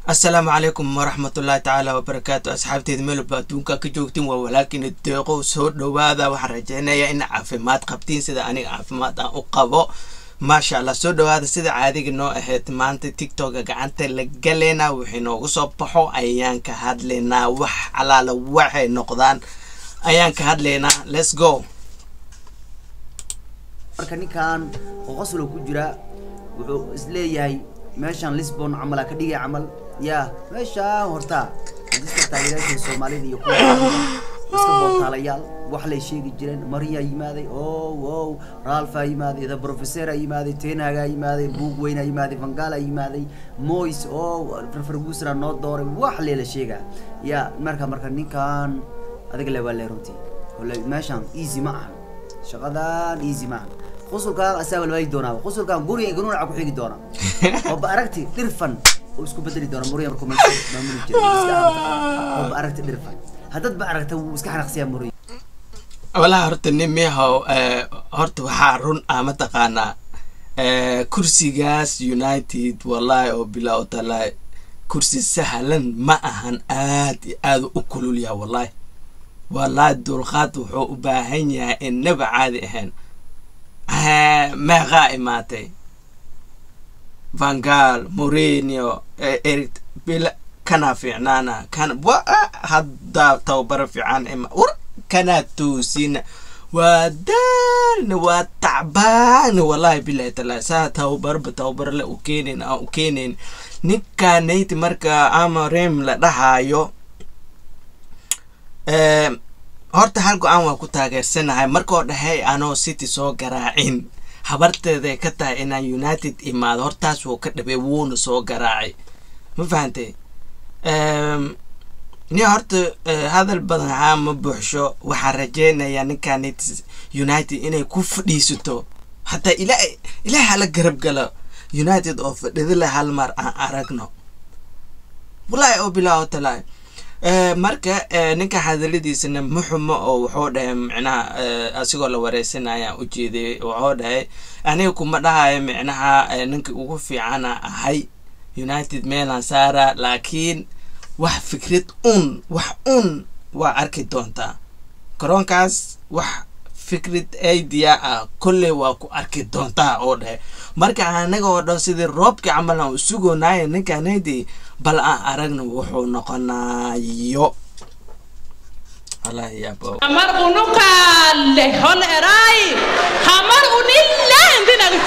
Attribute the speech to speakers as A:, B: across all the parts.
A: asalaamu calaykum waraxmatullaahi tacaala wabarakaatu asxaabteeda meelba adduunka ka joogtiin waa walaalkiina deeqo soo dhowaada waxaan rajeynayaa in caafimaad qabtiin sida aniga caafimaad aan u qabo maasha allah soo dhowaada sida caadiga noo ahayd maanta tictoka gacanta la galeynaa wixii noogu soo baxo ayaan ka hadlaynaa wax alaala waxay noqdaan ayaan ka hadlaynaa let's go
B: marka ninkan oo qoslo ku jira wuxuu isleeyahay meeshaan lisbon camal aa ka dhigay camal ya meeshaan horta diska taageerayaasha soomaalida iyo kuwa iska bootaalayaal wax lay sheegi jireen mariyaa yimaaday ow ow raalfaa yimaaday the professoraa yimaaday tenhagaa yimaaday buug weynaa yimaaday vangalaa yimaaday mois ow ferfergusra noo dooray wax leela sheegaa ya marka marka ninkan adiga le waa le runtii wala meeshaan easy ma ahan shaqadan easy ma ahan qusulkaan asaaba lawaagi doonaaba qusulkaan guriga ganuunaca ku xigi doona oo ba aragti dhirfan oo isku bedeli doona muriya markuu meesha maamuli jira oo ba aragti dhirfan haddaad ba aragta wuu iska xanaqsiyaa muriya
A: walahi horta nin miyahow horta waxaa run ah mataqaanaa kursigaas united wallahi oo bilaa o taala kursi sahlan ma ahan aad iyo aada u kululyaha wallahi wallahi dulqaad wuxuu u baahan yahay innaba caadi ahayn meeqaa imaatay vangal morenio eric bil kana fiicnaana kana wa haddaa tababaro fiican ima war kanaa toosina waa daalna waa tacbaana wallahi bilahi taala saa tababarba tababarle u keenayn aan u keenayn ninkaanayti marka ama rem la dhahaayo horta hal go-aan waa ku taageersanahay markoo dhahey anoo city soo garaacin habarteeday ka tahay inaan united imaado hortaas wuu ka dhabay wuuna soo garaacay ma fahantay ni horta hadal badan haa ma buuxsho waxaan rajeynayaa ninkaan united inay ku fadhiisato hataa ila ilaah hala garab galo united oo fadhidila hal mar aan aragno wallahi oo bilaa oo talaa marka ninka hadaladiisana muxumo oo wuxuu dhahay micnaha asigoo la wareysanayaan ujeeday wuxuu dhahay aniga kuma dhahayo micnaha ninka ugu fiicana ahay united meelan saara laakiin wax fikrad un wax un waa arki doontaa garoonkaas wax fikrad idea ah kolley waa ku arki doontaa oo dhahay marka anaga oo dhan sidii roobkii camal aan usugoonaayo ninkanaydi bal aan aragna wuxuu noqonayo
C: hamar unukaale hol eray hamar unilla indinagti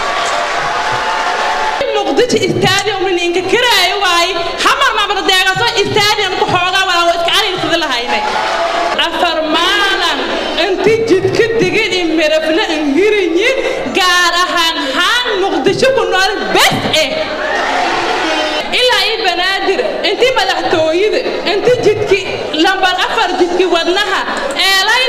C: muqdisho stadium ninka kiraayo waay hamar mabada deegaso stadium ku xoogaa waa iska caliilsada lahaynay afar maalan inti jidka digin in mirafna ingirinyi gaar ahaan haan muqdisho ku nool bes eh ilaa ii banaadir intii madaxtooyada inti jidki lambar afar jidki wadnaha eelay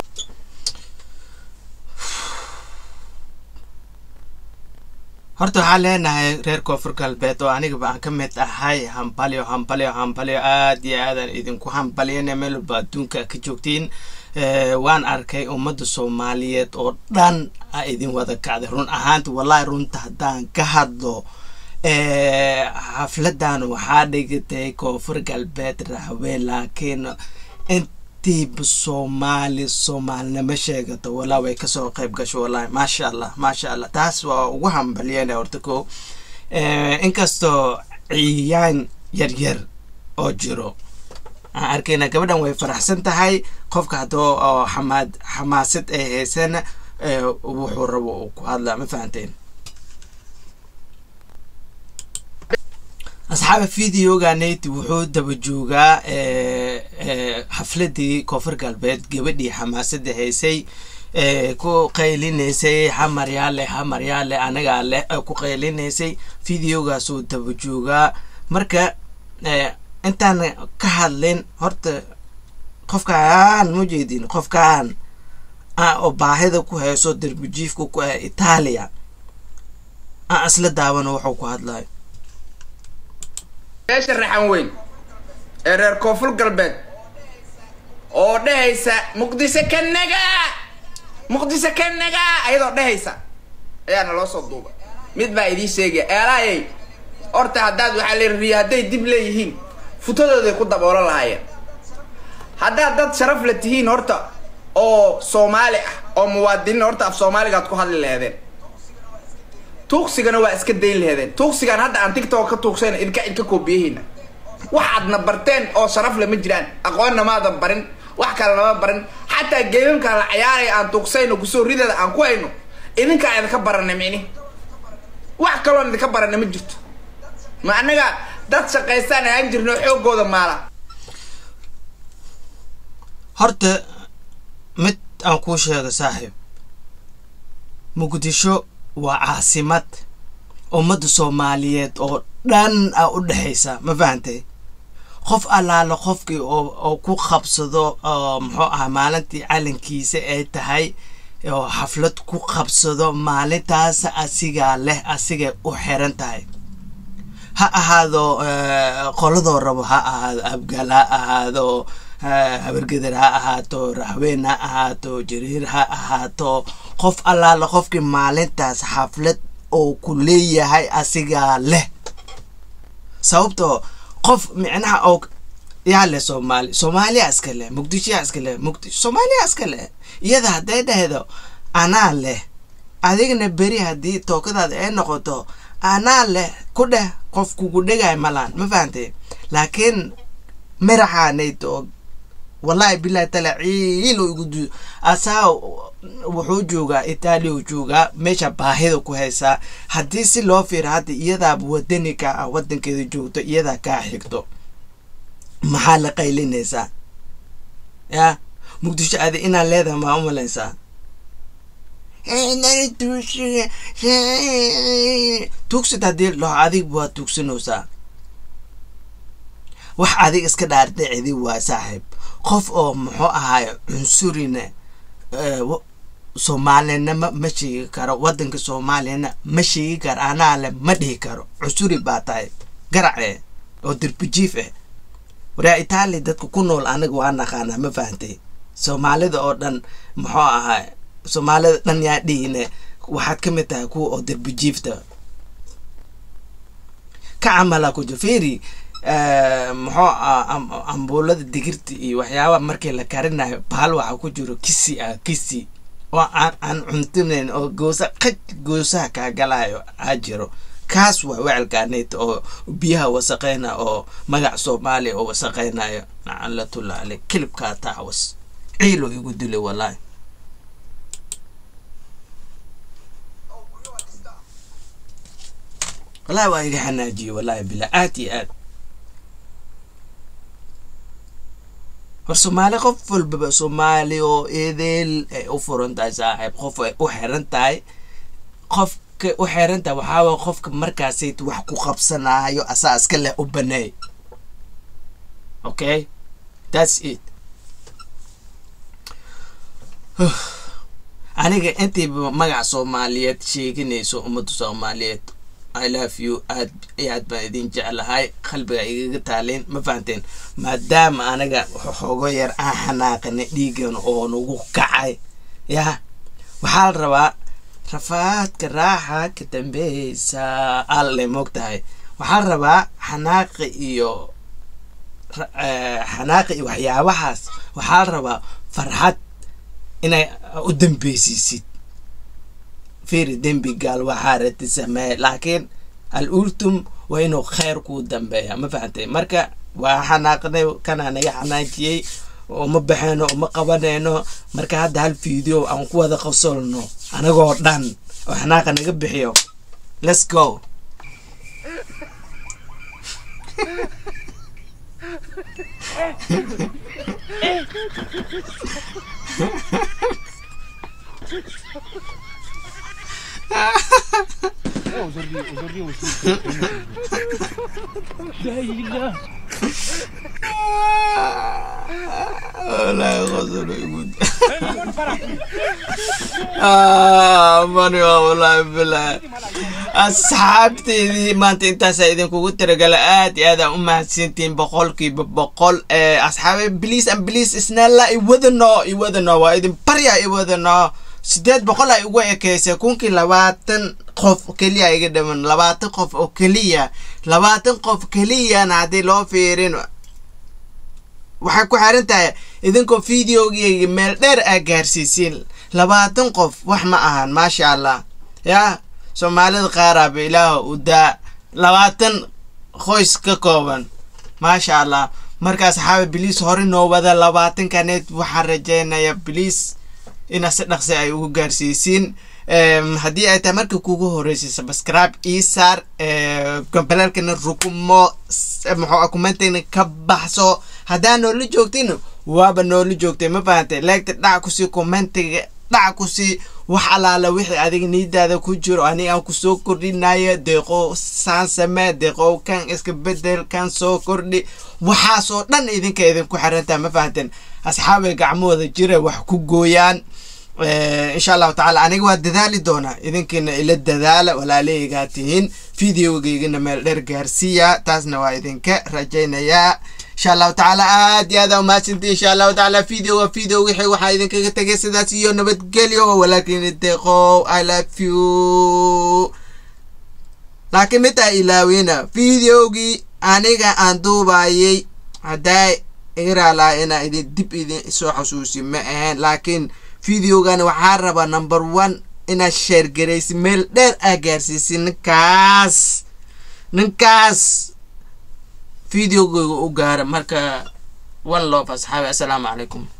A: horta waxaan leenahay reer koonfur galbeed oo anigaba aan ka mid ahay hambalyo hambalyo hambalyo aad iyo aadaan idinku hambalyana meel walba adduunka ka joogtiin waan arkay ummadda soomaaliyeed oo dhan a idin wada kacday run ahaanta wallahi runta haddaan ka hadlo xafladan waxaa dhigatay koonfur galbeed raxwe laakiin intiiba soomaali soomaalinimo sheegato walaa way kasoo qayb gasho wallahi maasha allah maasha allah taas waa ugu hambalyena horta ko inkastoo ciyaan yaryar oo jiro aan arkayna gabadhan way faraxsan tahay qofka haddoo oo xamaad xamaasad ay haysana wuxuu rabo uu ku hadlaa ma fahanteen asxaaba videoganate wuxuu daba joogaa xafladii koonfur galbeed gabadhii xamaasada haysay ku qaylinaysay hamaryaale hamaryaale anagaa leh ku qaylinaysay videogaasuu daba joogaa marka intaan ka hadlin horta qofkaan ma jeedin qofkaan oo baahida ku hayso darbijiifka ku ah itaaliya aan isla daawano wuxuu ku hadlayo
D: beesha raxan weyn ee reer koonfur galbeed oo dhehaysa muqdisho ka nagaa muqdisho ka nagaa ayadoo dhehaysa ayaana loo soo duuba mid baa idiin sheegaya eelaayay horta haddaad waxaa la riya hadday dib leeyihiin futadooday ku daboolan lahaayeen haddaad dad sharaf la tihiin horta oo soomaali ah oo muwaadiniin horta af soomaaligaad ku hadli laheedeen tuugsigana waa iska dayn laheedeen tuugsigan hadda aan tigtok ka tuugsayna idinka idka koobiyahayna wax aadna barteen oo sharaf lama jiraan aqoonna maadan barin wax kale lama barin xataa geemamkaan la cayaaraya aan tuugsayno kusoo rideeda aan ku hayno idinkaa idinka barana mini wax kaloon idinka barana ma jirto ma annaga dad shaqaystaan ahaan jirno xoogooda maala
A: horta mid aan kuu sheego saaxiib muqdisho waa caasimad ummadda soomaaliyeed oo dhan a u dhexaysa ma fahantay qof allaala qofkii oo oo ku qabsado oo muxuu ahaa maalintii calankiisa ay tahay oo xaflad ku qabsado maalintaas asigaa leh asigay u xiran tahay ha ahaado eh, qoladoo rabo ha ahaado abgaal ha ahaado eh, habargeder ha ahaato raxween ha ahaato jariir ha ahaato qof allaala qofkii maalintaas xaflad oo ku leeyahay asigaa leh sababtoo qof micnaha oo yaa leh soomaali soomaaliya iska leh muqdishoyaa iska leh muqdisho soomaaliya iska leh iyada hadday dhahdo anaa leh adigna beri haddii tookadaada ay noqoto anaa leh ku dheh qof kugu dhegay malaan ma fahantay laakiin miraxaanayd oo wallahi bilahi tala ciilo igu du asaa wuxuu joogaa itaaliya uu joogaa meesha baahida ku haysaa haddii si loo fiiro hadda iyadaaba wadanika ah wadankeeda joogto iyadaa kaa xigto maxaa la qaylinaysaa ya muqdisho adi inaad leedahay maa u malaysaa tuugsid haddii laho adig waa tuugsanaysaa wax adig iska dhaardhicidi waa saaxiib qof oo muxuu ahaay cunsurina eh, wa- soomaalinimo ma sheegi karo wadanka soomaaliyana ma sheegi karo anaa le ma dhihi karo cunsuri baa tahay garace oo derbijiif ah waraa itaali dadka ku nool aniga waa naqaanaa ma fahantay soomaalida oo dhan muxuu ahaay soomaalida dhan yaa dhihine waxaad ka mid tahay kuwa oo derbijiifta ka camala ku jiro fiiri eh, muxuu ah am- ambuulada digirta iyo waxyaaba markii la karinayo bahal waxaa ku jiro kisi ah kisi oo aan aan cuntinayn oo goosa qaj goosaha kaa galayo aa jiro kaas waa wecelkaaneyd oo biyaha wasaqeyna oo magac soomaaliya oo wasaqeynayo nacalatullah ale kilibkaa taawas ciilo igu dilay wallahi wallahi waa iga xanaajiyey wallahi billah aad iyo aad hor soomaali qof walbaba soomaali oo edeel ay u furan tahay saaxiib qof ay u xiran tahay qofka u xiran tahay waxaa waye qofka markaasayt wax ku qabsanaayo asaa iska leh u baneey okay that's it aniga intayba magaca soomaaliyeed sheeganayso ummadda soomaaliyeed i love you aad iyo aad baan idin jeclahay qalbiga igaga taaleen ma fahanteen maadaama anaga xoogo yar aan xanaaqanay dhiigan oo nagu kacay ya waxaa la rabaa rafaadka raaxa ka dambeysa alle moogtahay waxaa la rabaa xanaaqi iyo ra- eh, xanaaqi iyo waxyaabahaas waxaa la rabaa farxad inay u dambeysiisid fiiri dembi gaal waxaa rati samee laakiin al ultum waa inuu kheyr kuu dambeeya ma fahantay marka waa xanaaqnay kanaa naga xanaajiyey uma baxeyno uma qabanayno marka hadda hal video aan ku wada qasolno anagoo dhan oo xanaaqa naga bixiyo let's go والله غزل يقول آه ماني والله بالله asxaabteydii maanta intaasaa idinkugu tiragala aad iyo aad aan u mahadsantihiin boqolkiiba boqol ee asxaabe bliis an bliis isnaala iwadano iwadano waa idin barya iwadano sideed boqol ay ugu ekeysay kunkii labaatan qof keliya iga dhiman labaatan qof oo keliya labaatan qof keliyana haddii loo fiirin waxay ku xiran tahay idinkoo videogeyga meel dheer aa gaarsiisiin labaatan qof wax ma ahan maasha allah yaa soomaalida qaaraaba ilaaha u daa labaatan qoys ka kooban maasha allah markaas xaawa biliis hore noo wada labaatankaneed waxaan rajeynaya biliis ina si dhaqsi ay ugu gaarsiisiin haddii ay tahay markii kugu horreysay subscribe ii saar gombalalkana rukumo muxuu kumentayna ka baxso haddaa noola joogtin waaba noola joogtay ma fahantay leegta dhac kusii commentiga dhac kusii wax alaala wixii adiga niidaada ku jiro aniga aan kusoo kordhinayo deeqo saan samee deeqo kan iska bedel kan soo kordhi waxaasoo dhan idinka idinku xirantaa ma fahanteen asxaabay gacmahooda jira wax ku gooyaan insha allahu tacaala aniga waa dadaali doonaa idinkiina ila dadaala walaaleygaa tihiin videogeygana meel dheer gaarsiiya taasna waa idinka rajaynayaa insha allahu tacaala aad iyo aada umahadsantii insha allahu tacaala video waa video wixii waxaa idinkaga tegay sidaas iyo nabadgelyo walaakiin deeqow i love you laakiin mitaa ilaawina videogii aniga aan duubayay haddaa iga raalaa inaa idin dib idin soo xasuusi ma ahayn laakiin videogan waxaa rabaa number one inaad sheergaraysi meel dheer aa gaarsiisi ninkaas ninkaas videogeyga u gaara marka one love asxaabi assalaamu calaykum